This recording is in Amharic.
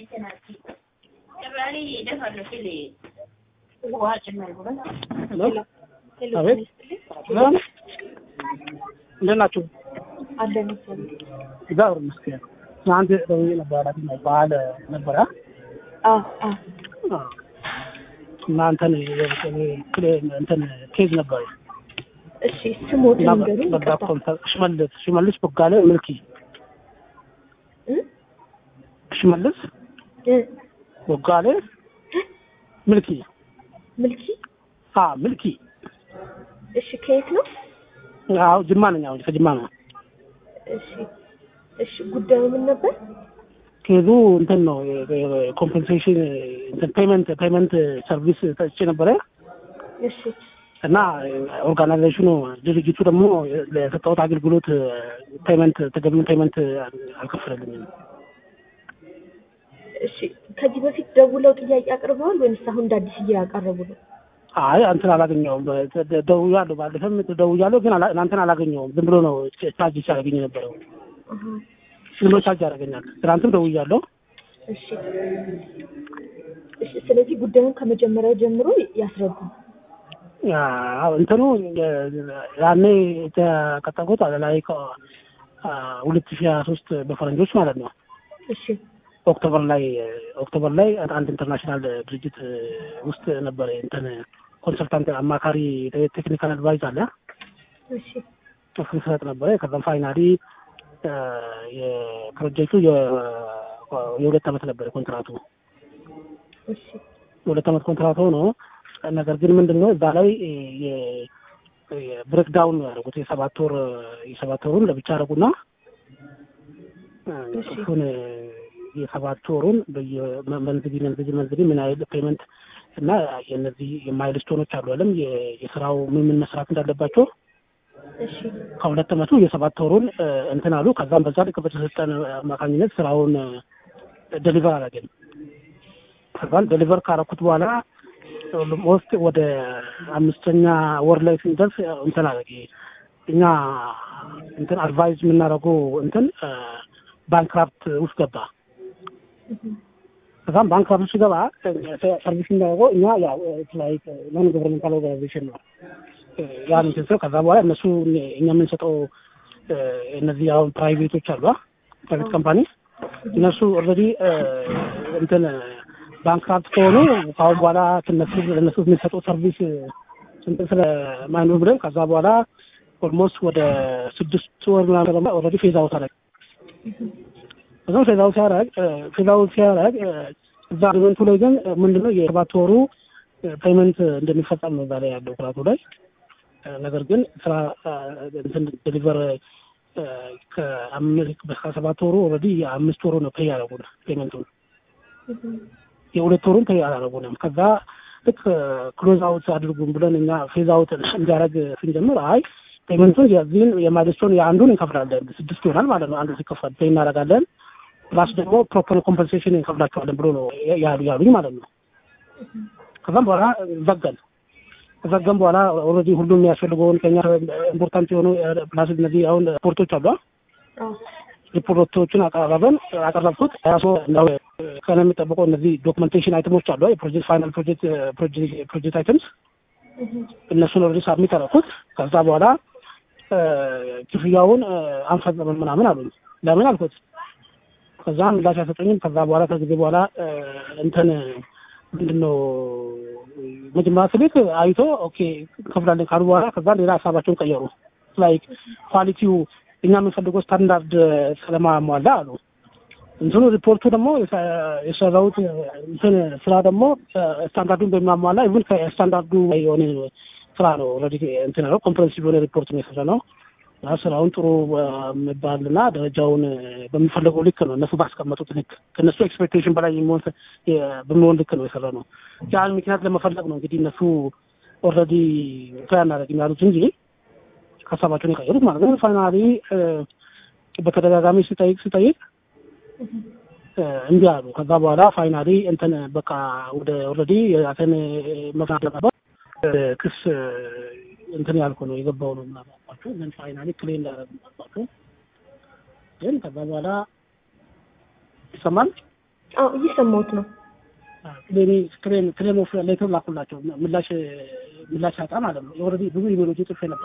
አቤት ሰላም እንዴት ናችሁ? አለን እግዚአብሔር ይመስገን። ትናንት ደውዬ ነበር አላት ነው በዓል ነበረ አዎ አዎ እና እንትን እንትን ኬዝ ነበር እሺ ስሞትን እና ንገሩኝ በዛ ይቅርታ ኮንተ- ሽመልስ ሽመልስ ቦጋለ ምልኪ እ? ሽመልስ እ? ቦጋለ ምልኪ ምልኪ አ ምልኪ እሺ ከየት ነው አዎ ጅማ ነኝ አሁን ከጅማ ነው እሺ እሺ ጉዳዩ ምን ነበር ኬዙ እንትን ነው ኮምፐንሴሽን እንትን ፔመንት ፔመንት ሰርቪስ ሰጥቼ ነበረ እሺ እና ኦርጋናይዜሽኑ ድርጅቱ ደግሞ ለሰጠሁት አገልግሎት ፔመንት ተገቢውን ፔመንት አልከፈለልኝም። እሺ ከዚህ በፊት ደውለው ጥያቄ አቅርበዋል ወይንስ አሁን እንደ አዲስ እያቀረቡ ነው አይ አንተን አላገኘውም። ደውያለሁ፣ ባለፈም ደውያለሁ፣ ግን አላ- እናንተን አላገኘውም። ዝም ብሎ ነው ቻርጅ ሲያደርገኝ የነበረው። አሃ ዝም ብሎ ቻርጅ ያደርገኛል። ትናንትም ደውያለሁ። እሺ እሺ ስለዚህ ጉዳዩን ከመጀመሪያው ጀምሮ ያስረዱ አዎ፣ እንትኑ ያኔ የተቀጠርኩት ላይ ሁለት ሺህ ሀያ ሶስት በፈረንጆች ማለት ነው እሺ ኦክቶበር ላይ ኦክቶበር ላይ አንድ ኢንተርናሽናል ድርጅት ውስጥ ነበረ እንትን ኮንሰልታንት አማካሪ ቴክኒካል አድቫይዝ አለ እሺ እሱን ስሰጥ ነበረ። ከዛም ፋይናሊ የፕሮጀክቱ የ- የሁለት ዓመት ነበረ ኮንትራቱ እሺ የሁለት ዓመት ኮንትራት ሆኖ ነገር ግን ምንድን ነው እዛ ላይ ብሬክዳውን ነው ያደረጉት። የሰባት ወር የሰባት ወሩን ለብቻ አደረጉና እሺ። እሱን የሰባት ወሩን በየመንዝሊ መንዝሊ መንዝሊ ምን ያህል ፔመንት እና የነዚህ የማይልስቶኖች አሉ አለም የ- የስራው ምን ምን መስራት እንዳለባቸው እሺ ከሁለት ዓመቱ የሰባት ወሩን እ፣ እንትን አሉ። ከዛም በዛ ልክ በተሰጠን አማካኝነት ስራውን ደሊቨር አደረግን። ከዛም ደሊቨር ካረኩት በኋላ ኦልሞስት ወደ አምስተኛ ወር ላይ ስንደርስ እንትን አደረገ እኛ እንትን አድቫይዝ የምናደርገው እንትን ባንክራፕት ውስጥ ገባ። ከዛም ባንክራፕት ውስጥ ገባ ሰርቪስ የሚያደርገው እኛ ያው ላይክ ነን ገቨርንመንታል ኦርጋናይዜሽን ነው ያን እንትን ስለው ከዛ በኋላ እነሱ እኛ የምንሰጠው እ፣ እነዚህ አሁን ፕራይቬቶች አሉ ፕራይቬት ካምፓኒ እነሱ ኦልሬዲ እንትን ባንክራፕት ከሆኑ ከአሁን በኋላ ትነሱ ለእነሱ የምንሰጠው ሰርቪስ እንትን ስለማይኖር ብለን ከዛ በኋላ ኦልሞስት ወደ ስድስት ወር ምናምን ኦልሬዲ ፌዝ አውት አደረግ ከዛም ፌዝ አውት ሲያደርግ ፌዝ አውት ሲያደርግ እዛ አግሪመንቱ ላይ ግን ምንድነው የሰባት ወሩ ፔመንት እንደሚፈጸም ነው እዛ ላይ ያለው ኩራቱ ላይ ነገር ግን ስራ እንትን ዴሊቨር ከሰባት ወሩ ኦልሬዲ የአምስት ወሩ ነው ፔይ ያደረጉን ፔመንቱን የሁለት ወሩን ፔይ አላደረጉንም። ከዛ ልክ ክሎዝ አውት አድርጉን ብለን እኛ ፌዝ አውት እንዲያደርግ ስንጀምር አይ ፔመንቱን የዚህን የማይልስቶን የአንዱን እንከፍላለን ስድስት ይሆናል ማለት ነው። አንዱ ሲከፈል ፔይ እናደርጋለን ፕላስ ደግሞ ፕሮፐር ኮምፐንሴሽን እንከፍላቸዋለን ብሎ ነው ያሉ ያሉኝ ማለት ነው። ከዛም በኋላ ዘጋን ከዘጋን በኋላ ኦልሬዲ ሁሉም የሚያስፈልገውን ከኛ ኢምፖርታንት የሆኑ ፕላስ እነዚህ አሁን ሪፖርቶች አሉ አዎ ሪፖርቶችን አቀረበን አቀረብኩት ራሱ ነው ከነ የሚጠበቀው እነዚህ ዶክመንቴሽን አይተሞች አሉ የፕሮጀክት ፋይናል ፕሮጀክት ፕሮጀክት አይተምስ እነሱን ኦልሬዲ ሳብሚት አደረኩት ከዛ በኋላ እ፣ ክፍያውን እ፣ አንፈጽምም ምናምን አሉኝ ለምን አልኩት ከዛ ምላሽ አልሰጠኝም ከዛ በኋላ ከጊዜ በኋላ እ፣ እንትን ምንድን ነው መጀመሪያ ስልክ አይቶ ኦኬ እንከፍላለን ካሉ በኋላ ከዛ ሌላ ሀሳባቸውን ቀየሩ ላይክ ኳሊቲው እኛ የምንፈልገው ስታንዳርድ ስለማሟላ አሉ። እንትኑ ሪፖርቱ ደግሞ የሰ- የሰራሁት እንትን ስራ ደግሞ ስታንዳርዱን በሚያሟላ ኢቭን ከስታንዳርዱ ላይ የሆነ ስራ ነው። ኦልሬዲ እንትን ነው ኮምፕሬንሲቭ የሆነ ሪፖርት ነው የሰራ ነው። እና ስራውን ጥሩ የሚባልና ደረጃውን በሚፈለገው ልክ ነው እነሱ ባስቀመጡት ልክ ከእነሱ ኤክስፔክቴሽን በላይ የሚሆን በሚሆን ልክ ነው የሰራ ነው። ያን ምክንያት ለመፈለግ ነው እንግዲህ እነሱ ኦልሬዲ ፕላን እናደርግም ያሉት እንጂ ሀሳባቸውን የቀየሩት ማለት ነው። ፋይናሊ በተደጋጋሚ ስጠይቅ ስጠይቅ እ፣ እምቢ አሉ። ከዛ በኋላ ፋይናሊ እንትን በቃ ወደ ኦልሬዲ የራሴን መፍታት ነበር ክስ እንትን ያልኩ ነው የገባው ነው ምናምን አልኳቸው። ግን ፋይናሊ ክሌም እንዳደረግ አልኳቸው። ግን ከዛ በኋላ ይሰማል አዎ እየሰማሁት ነው። ክሌም ክሌም ክሌም ኦፍ ሌተር ላኩላቸው ምላሽ ምላሽ አጣ ማለት ነው። ኦልሬዲ ብዙ ኢሜሎች ጽፌ ነበር።